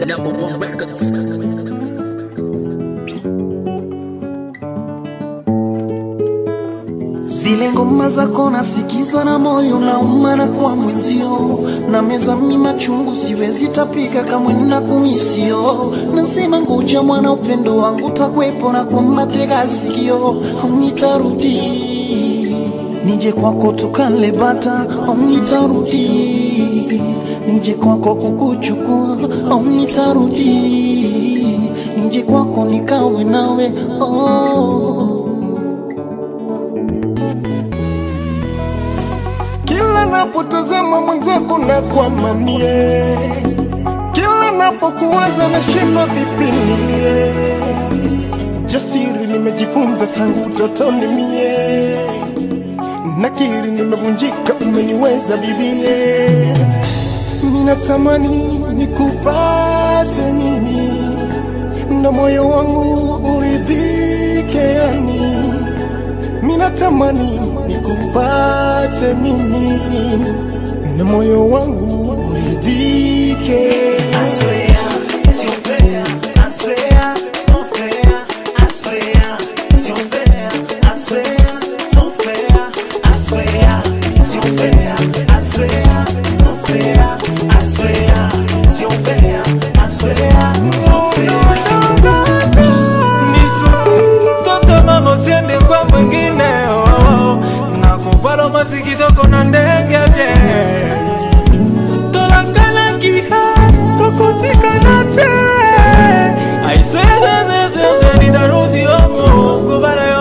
Number one records. Zile ngoma zako nasikiza na moyo nauma na kwa mwenzio na meza mi machungu siwezi tapika kamwe na kumisio nasema ngoja mwana upendo wangu takwepo na kwa matega sikio nitarudi nije kwako tukale bata nitarudi nije kwako kukuchukua nitarudi nije kwako nikawe nawe oh. Kila napotazama mwenzako na kwamamie, kila napokuwaza nashindwa vipi nilie. Jasiri nimejifunza tangu utotoni mie, nakiri nimevunjika, umeniweza bibie. Ninatamani nikupate mimi na moyo wangu uridhike yani minatamani nikupate mimi na moyo wangu uridhike. Toto mama usiende kwa mwingine oh, oh. nakupara masikitoko na ndege bye tolakana kiha tokotikana te aisezezezeze nitarudi omo kubara yo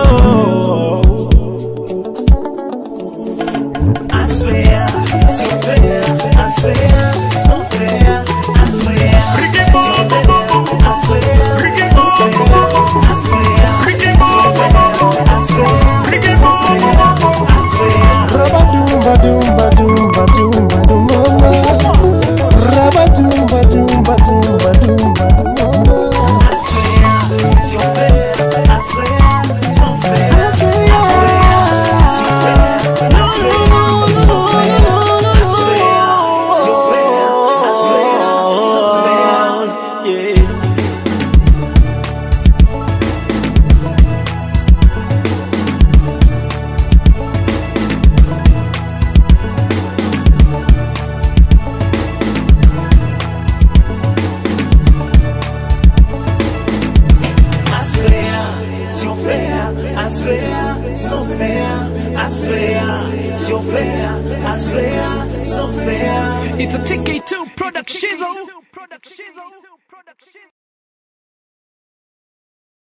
I swear, it's not fair. I swear, it's not fair. I swear, it's not fair. I swear, it's not fair. I swear, it's not fair. I swear, it's not fair. I swear. Rabadumba dumba dumba dumba dumba Rabadumba dumba dumba dumba dumba I swear, it's not fair. I swear, it's not fair. I swear, it's not fair. I swear, it's not fair. I swear, it's not fair. I swear, it's not fair. Yeah. I swear, it's your fair. I swear, it's not fair. I swear, it's your fair. I swear, it's not fair. It's a TK2 production.